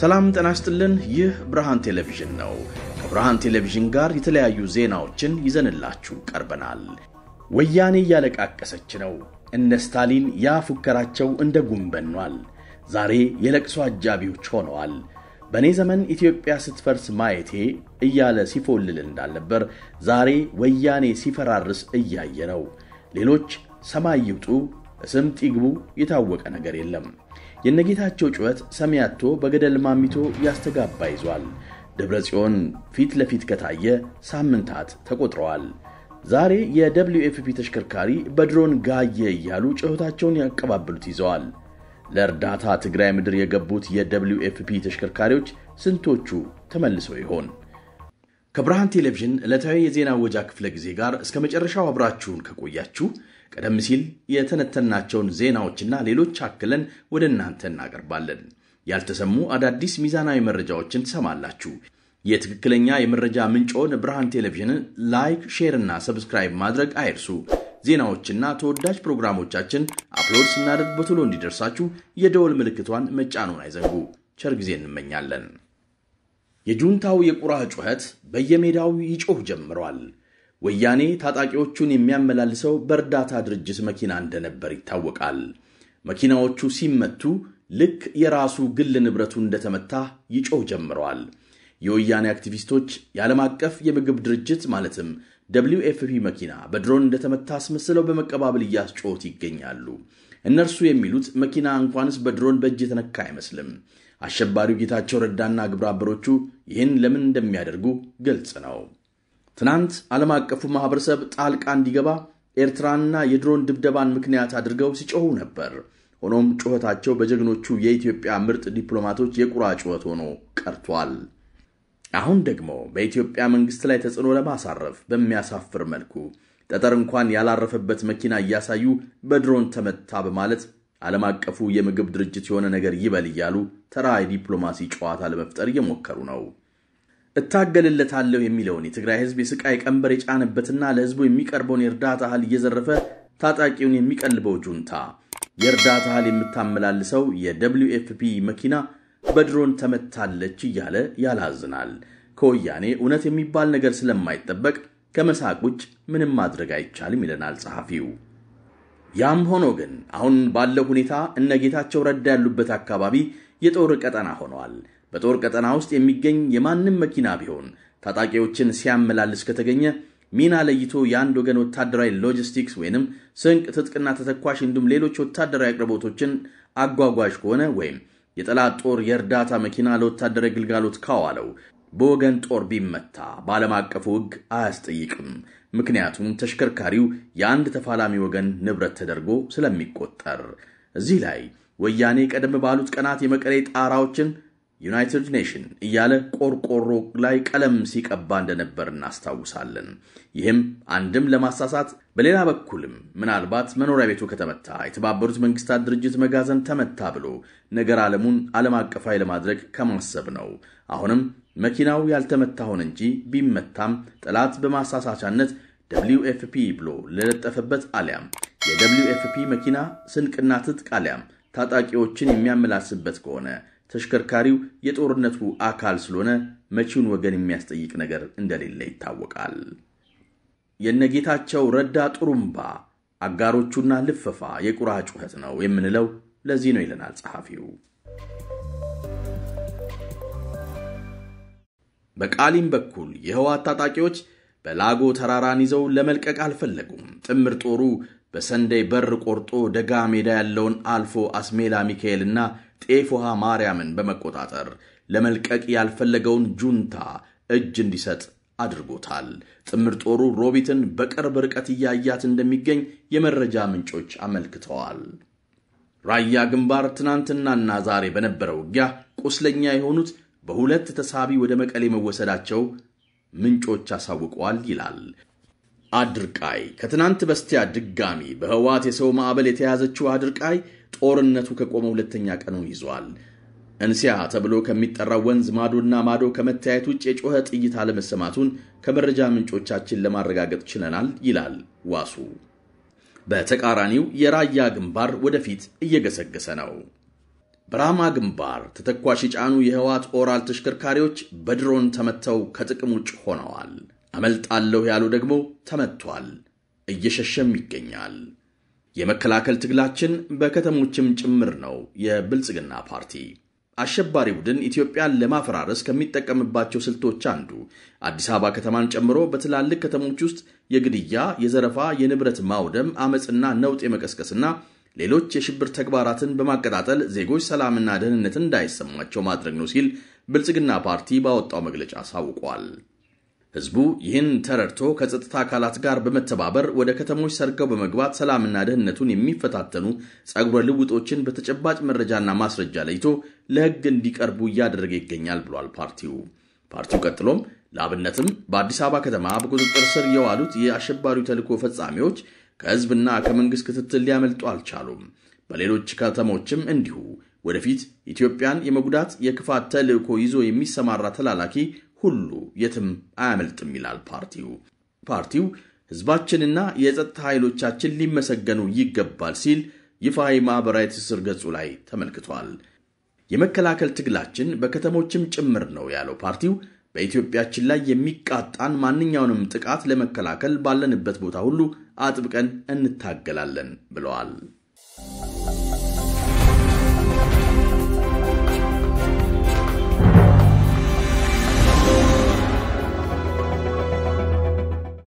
ሰላም ጤና ይስጥልን። ይህ ብርሃን ቴሌቪዥን ነው። ከብርሃን ቴሌቪዥን ጋር የተለያዩ ዜናዎችን ይዘንላችሁ ቀርበናል። ወያኔ እያለቃቀሰች ነው። እነ ስታሊን ያ ፉከራቸው እንደ ጉም በኗል። ዛሬ የለቅሶ አጃቢዎች ሆነዋል። በእኔ ዘመን ኢትዮጵያ ስትፈርስ ማየቴ እያለ ሲፎልል እንዳልነበር ዛሬ ወያኔ ሲፈራርስ እያየ ነው። ሌሎች ሰማይ ይውጡ ስምጥ ይግቡ የታወቀ ነገር የለም። የነጌታቸው ጩኸት ሰሚ አጥቶ በገደል ማሚቶ ያስተጋባ ይዟል። ደብረ ጽዮን ፊት ለፊት ከታየ ሳምንታት ተቆጥረዋል። ዛሬ የደብሊው ኤፍፒ ተሽከርካሪ በድሮን ጋየ እያሉ ጩኸታቸውን ያቀባብሉት ይዘዋል። ለእርዳታ ትግራይ ምድር የገቡት የደብሊው ኤፍፒ ተሽከርካሪዎች ስንቶቹ ተመልሰው ይሆን? ከብርሃን ቴሌቪዥን ዕለታዊ የዜና ወጃ ክፍለ ጊዜ ጋር እስከ መጨረሻው አብራችሁን ከቆያችሁ ቀደም ሲል የተነተናቸውን ዜናዎችና ሌሎች አክለን ወደ እናንተ እናቀርባለን። ያልተሰሙ አዳዲስ ሚዛናዊ መረጃዎችን ትሰማላችሁ። የትክክለኛ የመረጃ ምንጮን ብርሃን ቴሌቪዥንን ላይክ፣ ሼር እና ሰብስክራይብ ማድረግ አይርሱ። ዜናዎችና ተወዳጅ ፕሮግራሞቻችን አፕሎድ ስናደርግ በቶሎ እንዲደርሳችሁ የደወል ምልክቷን መጫኑን አይዘንጉ። ቸር ጊዜ እንመኛለን። የጁንታው የቁራ ጩኸት በየሜዳው ይጮህ ጀምሯል። ወያኔ ታጣቂዎቹን የሚያመላልሰው በእርዳታ ድርጅት መኪና እንደነበር ይታወቃል። መኪናዎቹ ሲመቱ ልክ የራሱ ግል ንብረቱ እንደተመታ ይጮህ ጀምረዋል። የወያኔ አክቲቪስቶች የዓለም አቀፍ የምግብ ድርጅት ማለትም ደብሊው ኤፍፒ መኪና በድሮን እንደተመታ አስመስለው በመቀባበል እያስጮሁት ይገኛሉ። እነርሱ የሚሉት መኪና እንኳንስ በድሮን በእጅ የተነካ አይመስልም። አሸባሪው ጌታቸው ረዳና ግብረ አበሮቹ ይህን ለምን እንደሚያደርጉ ግልጽ ነው። ትናንት ዓለም አቀፉ ማኅበረሰብ ጣልቃ እንዲገባ ኤርትራንና የድሮን ድብደባን ምክንያት አድርገው ሲጮኹ ነበር። ሆኖም ጩኸታቸው በጀግኖቹ የኢትዮጵያ ምርጥ ዲፕሎማቶች የቁራ ጩኸት ሆኖ ቀርቷል። አሁን ደግሞ በኢትዮጵያ መንግሥት ላይ ተጽዕኖ ለማሳረፍ በሚያሳፍር መልኩ ጠጠር እንኳን ያላረፈበት መኪና እያሳዩ በድሮን ተመታ በማለት ዓለም አቀፉ የምግብ ድርጅት የሆነ ነገር ይበል እያሉ ተራ የዲፕሎማሲ ጨዋታ ለመፍጠር እየሞከሩ ነው። እታገልለታለሁ የሚለውን የትግራይ ሕዝብ የስቃይ ቀንበር የጫነበትና ለሕዝቡ የሚቀርበውን የእርዳታ እህል እየዘረፈ ታጣቂውን የሚቀልበው ጁንታ የእርዳታ እህል የምታመላልሰው የደብሊው ኤፍፒ መኪና በድሮን ተመታለች እያለ ያላዝናል። ከወያኔ እውነት የሚባል ነገር ስለማይጠበቅ ከመሳቅ ውጭ ምንም ማድረግ አይቻልም ይለናል ጸሐፊው። ያም ሆኖ ግን አሁን ባለው ሁኔታ እነ ጌታቸው ረዳ ያሉበት አካባቢ የጦር ቀጠና ሆነዋል። በጦር ቀጠና ውስጥ የሚገኝ የማንም መኪና ቢሆን ታጣቂዎችን ሲያመላልስ ከተገኘ ሚና ለይቶ የአንድ ወገን ወታደራዊ ሎጂስቲክስ ወይንም ስንቅ፣ ትጥቅና ተተኳሽ እንዲሁም ሌሎች ወታደራዊ አቅርቦቶችን አጓጓዥ ከሆነ ወይም የጠላት ጦር የእርዳታ መኪና ለወታደራዊ ግልጋሎት ካዋለው በወገን ጦር ቢመታ በዓለም አቀፉ ሕግ አያስጠይቅም። ምክንያቱም ተሽከርካሪው የአንድ ተፋላሚ ወገን ንብረት ተደርጎ ስለሚቆጠር። እዚህ ላይ ወያኔ ቀደም ባሉት ቀናት የመቀሌ ጣራዎችን ዩናይትድ ኔሽን እያለ ቆርቆሮ ላይ ቀለም ሲቀባ እንደነበር እናስታውሳለን። ይህም አንድም ለማሳሳት በሌላ በኩልም ምናልባት መኖሪያ ቤቱ ከተመታ የተባበሩት መንግስታት ድርጅት መጋዘን ተመታ ብሎ ነገር ዓለሙን ዓለም አቀፋዊ ለማድረግ ከማሰብ ነው። አሁንም መኪናው ያልተመታ ሆነ እንጂ ቢመታም ጠላት በማሳሳቻነት ደብሊው ኤፍፒ ብሎ ለለጠፈበት አሊያም የደብሊው ኤፍፒ መኪና ስንቅና ትጥቅ አሊያም ታጣቂዎችን የሚያመላስበት ከሆነ ተሽከርካሪው የጦርነቱ አካል ስለሆነ መቺውን ወገን የሚያስጠይቅ ነገር እንደሌለ ይታወቃል። የነጌታቸው ረዳ ጥሩምባ አጋሮቹና ልፈፋ የቁራ ጩኸት ነው የምንለው ለዚህ ነው ይለናል ጸሐፊው። በቃሊም በኩል የህወሓት ታጣቂዎች በላጎ ተራራን ይዘው ለመልቀቅ አልፈለጉም። ጥምር ጦሩ በሰንደይ በር ቆርጦ ደጋ ሜዳ ያለውን አልፎ አስሜላ ሚካኤልና ጤፍ ውሃ ማርያምን በመቆጣጠር ለመልቀቅ ያልፈለገውን ጁንታ እጅ እንዲሰጥ አድርጎታል። ጥምር ጦሩ ሮቢትን በቅርብ ርቀት እያያት እንደሚገኝ የመረጃ ምንጮች አመልክተዋል። ራያ ግንባር ትናንትናና ዛሬ በነበረው ውጊያ ቁስለኛ የሆኑት በሁለት ተሳቢ ወደ መቀሌ መወሰዳቸው ምንጮች አሳውቀዋል ይላል። አድርቃይ ከትናንት በስቲያ ድጋሚ በህወሓት የሰው ማዕበል የተያዘችው አድርቃይ ጦርነቱ ከቆመ ሁለተኛ ቀኑን ይዟል። እንሲያ ተብሎ ከሚጠራው ወንዝ ማዶና ማዶ ከመታየት ውጭ የጮኸ ጥይት አለመሰማቱን ከመረጃ ምንጮቻችን ለማረጋገጥ ችለናል ይላል ዋሱ። በተቃራኒው የራያ ግንባር ወደፊት እየገሰገሰ ነው። በራማ ግንባር ተተኳሽ የጫኑ የህወሓት ኦራል ተሽከርካሪዎች በድሮን ተመተው ከጥቅም ውጭ ሆነዋል። አመልጣለሁ ያሉ ደግሞ ተመቷል፣ እየሸሸም ይገኛል። የመከላከል ትግላችን በከተሞችም ጭምር ነው። የብልጽግና ፓርቲ አሸባሪ ቡድን ኢትዮጵያን ለማፈራረስ ከሚጠቀምባቸው ስልቶች አንዱ አዲስ አበባ ከተማን ጨምሮ በትላልቅ ከተሞች ውስጥ የግድያ፣ የዘረፋ፣ የንብረት ማውደም፣ አመፅና ነውጥ የመቀስቀስና ሌሎች የሽብር ተግባራትን በማቀጣጠል ዜጎች ሰላምና ደህንነትን እንዳይሰማቸው ማድረግ ነው ሲል ብልጽግና ፓርቲ ባወጣው መግለጫ አሳውቋል። ህዝቡ ይህን ተረድቶ ከጸጥታ አካላት ጋር በመተባበር ወደ ከተሞች ሰርገው በመግባት ሰላምና ደህንነቱን የሚፈታተኑ ጸጉረ ልውጦችን በተጨባጭ መረጃና ማስረጃ ለይቶ ለህግ እንዲቀርቡ እያደረገ ይገኛል ብሏል ፓርቲው። ፓርቲው ቀጥሎም ለአብነትም በአዲስ አበባ ከተማ በቁጥጥር ስር የዋሉት የአሸባሪው ተልዕኮ ፈጻሚዎች ከህዝብና ከመንግሥት ክትትል ሊያመልጡ አልቻሉም። በሌሎች ከተሞችም እንዲሁ ወደፊት ኢትዮጵያን የመጉዳት የክፋት ተልዕኮ ይዞ የሚሰማራ ተላላኪ ሁሉ የትም አያመልጥም ይላል ፓርቲው። ፓርቲው ህዝባችንና የጸጥታ ኃይሎቻችን ሊመሰገኑ ይገባል ሲል ይፋዊ ማኅበራዊ ትስስር ገጹ ላይ ተመልክቷል። የመከላከል ትግላችን በከተሞችም ጭምር ነው ያለው ፓርቲው በኢትዮጵያችን ላይ የሚቃጣን ማንኛውንም ጥቃት ለመከላከል ባለንበት ቦታ ሁሉ አጥብቀን እንታገላለን ብለዋል።